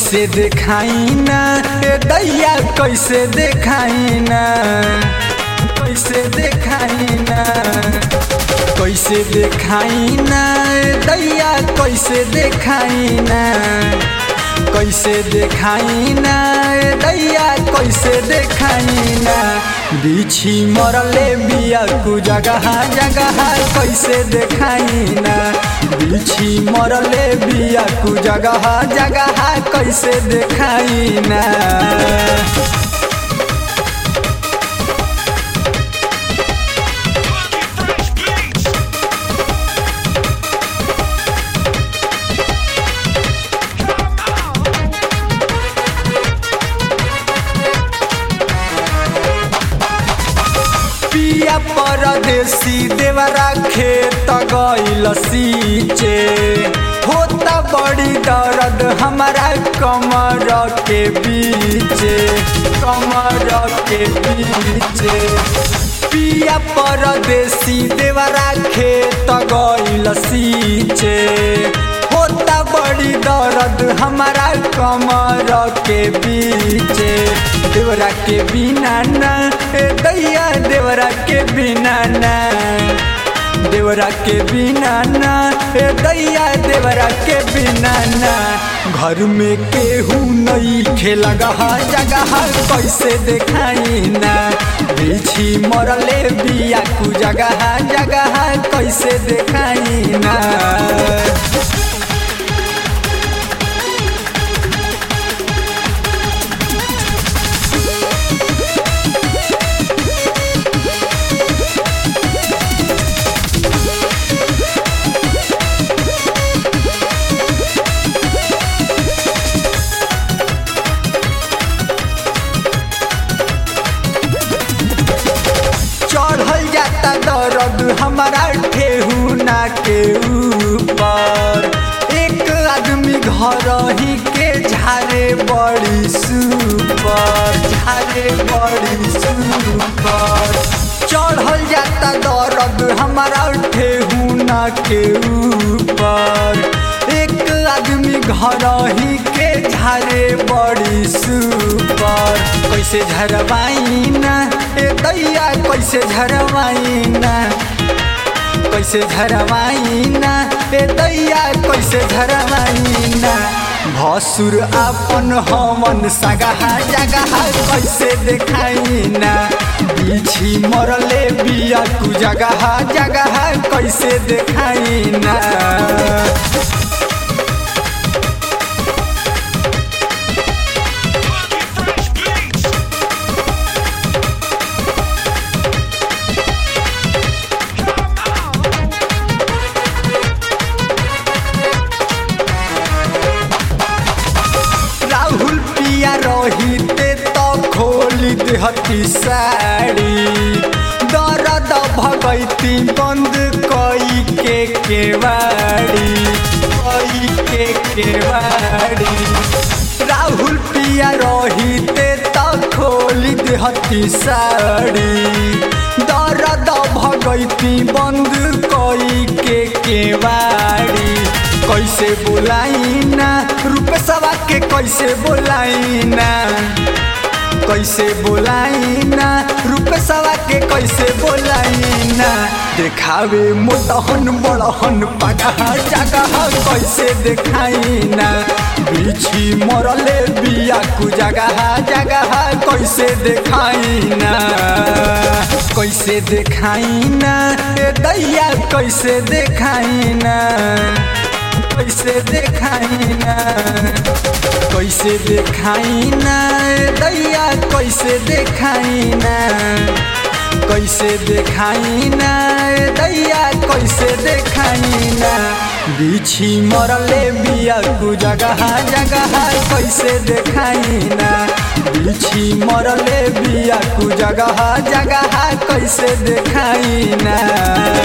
कैसे देखाई ना ए दैया कैसे देखाई ना कैसे देखाई ना कैसे देखाई ना ए दैया कैसे देखाई ना कैसे देखाई ना ए दैया कैसे देखाई ना बिछी मरले बिया कु जगह जगह कैसे देखाई ना बिछी मरले बिया कु जगह जगह कैसे देखाई ना पिया परदेसी देवरा खेत गइल सीचे होता बड़ी दर्द हमारा कमर के बीचे कमर के बीचे पिया परदेसी देवरा खेत गइल सीचे होता बड़ी दर्द हमारा कमर के बीचे देवरा के बिना ना ए दैया देवरा के बिना ना देवरा के बिना ना ए दैया देवरा के बिना ना घर में केहू नहीं खेला गहा जगह कैसे देखाई ना बिछी मरले बिया कु जगह जगह कैसे देखाई ना चढ़ल जाता दर्द हमारा ठेहुना के ऊपर एक आदमी घर ही के झारे बड़ी सुपर झारे बड़ी सुपर चढ़ल जाता दर्द हमारा ठेहुना के ऊपर एक आदमी घर ही के झारे बड़ी सुपर कैसे झरवाई ना ए दैया कैसे झरवाई ना कैसे झरवाई ना ए दैया कैसे झरवाई ना भसुर आपन हमन सगहा जगह कैसे देखाई ना बिछी मरले बिया कु जगह जगह कैसे देखाई ना राहुल पिया रहिते तो खोली देहती साड़ी दर्द भगैती बंद कई के केवाड़ी कई के केवाड़ी राहुल पिया रहिते तो खोली देहती साड़ी दर्द भगैती बंद कई के केवाड़ी कैसे बोलाई ना रूपेशवा के कैसे बोलाई ना कैसे बोलाई ना रूपेशवा के कैसे बोलाई ना देखावे मोटहन बड़हन पगह जगह कैसे देखाई ना बिछी मरले बिया कु जगह जगह कैसे देखाई ना कैसे देखाई ना ए दैया कैसे देखाई ना कैसे देखाई ना कैसे देखाई ना ए दैया कैसे देखाई ना कैसे देखाई ना ए दैया कैसे देखाई ना बिछी मरले बिया कु जगह जगह कैसे देखाई ना बिछी मरले बिया कु जगह जगह कैसे देखाई ना